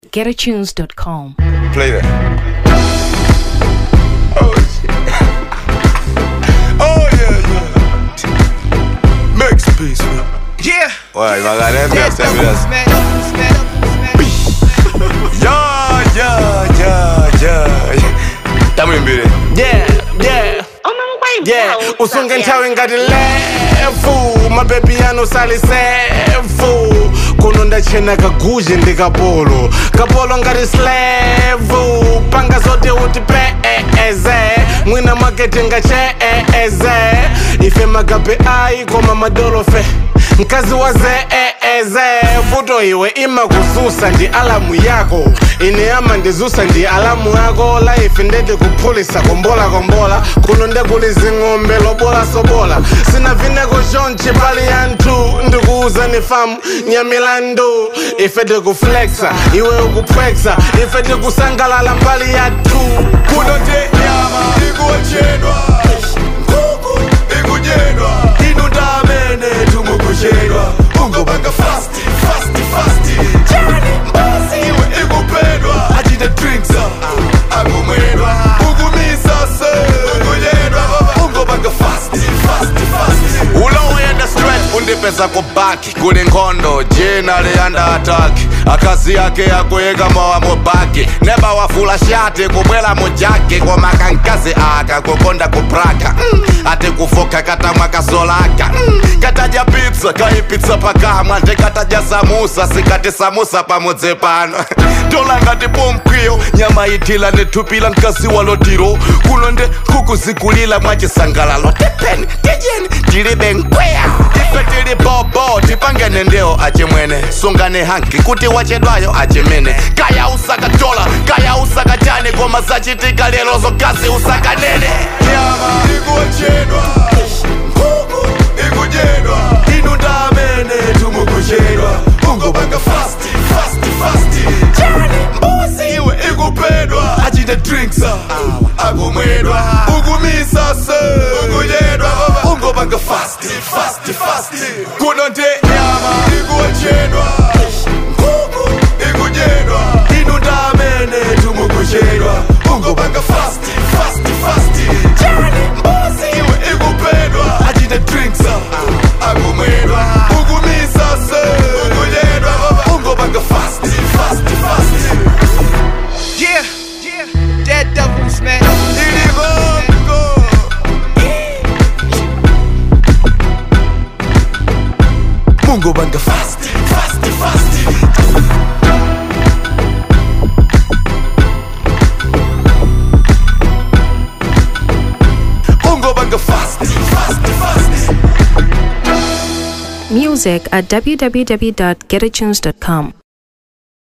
getatunes.com. Play that. Oh shit. oh yeah, yeah. Max peace, man. Yeah. Ouais, il va regarder un peu, c'est bien. Yeah, yeah, yeah, yeah. Tamuimbire. Yeah, yeah. Yeah, usunge nthawi ngati lefu mabebi anu salisefu kuno ndachena kaguzhe ndi kapolo kapolo ngati slevu panga zote uti peeze mwina makete ngacheeze ife magabe ayi koma madolofe mkazi wa zeeze vuto iwe imakuzusa ndi alamu yako ine ama ndizusa ndi alamu yako laife ndete kuphulisa kombola kombola kuno ndekuli zing'ombe lobola sobola sina vineko chonchi pali yanthu ndikuuza ni famu nyamilandu ife tikuflexa iwe ukupwexa ife tikusangalala mbali yathu Kuno te nyama ikuochedwa. Nkhuku ikudyedwa. Inu ndamene tumukuchedwa. Ungopanga fast, fast, fast. Chani mbuzi iwe ikupedwa. Achite drinks ah, akumwedwa. Ukumisa se ukudyedwa. Ungopanga fast, fast, fast. ulowuyenda straight undipeza kubaki kuli nkhondo jina liyanda ataki akazi yake yakuyika mowa mubaki neba wafula shati kubwela mujaki koma kankazi aka kukonda kupraka mm. ati kufoka katamwa kasolaka mm. katadya pizza kaipitsa pakamwa ndikatadya samusa sikati samusa pamudzi pano tola ngati pomkwiyo nyama itila nithupila mkazi walotiro kuno nde nkhuku zikulila mwachisangalalo tepeni tijeni tilibe nkweya ife tili bobo tipangene ndewo achimwene sungane hanki kuti wachedwayo achimene kaya usakatola kaya usakachane koma zachitika lero zokazi usakanene nyama ikuochedwa nkhuku ikudyedwa inu ndamene tumukuchedwa ungopanga fast fast fast chani mbuzi iwe ikupedwa achite drinks ah, akumwedwa ukumisa se ukudyedwa ungopanga fast fast fast kuno nte nyama ikuochedwa nkhuku ikudyedwa inu ndamene tumukuchedwa ungopanga fast fast fast chani mbuzi iwe ikupedwa achite drinks ah, akumwedwa ukumisa se ukudyedwa ungopanga fast fast fast Yeah, yeah. Dead devils, man. iligongo ungopanga fast fast fast ungopanga fast fast fast Music at www.getatunes.com.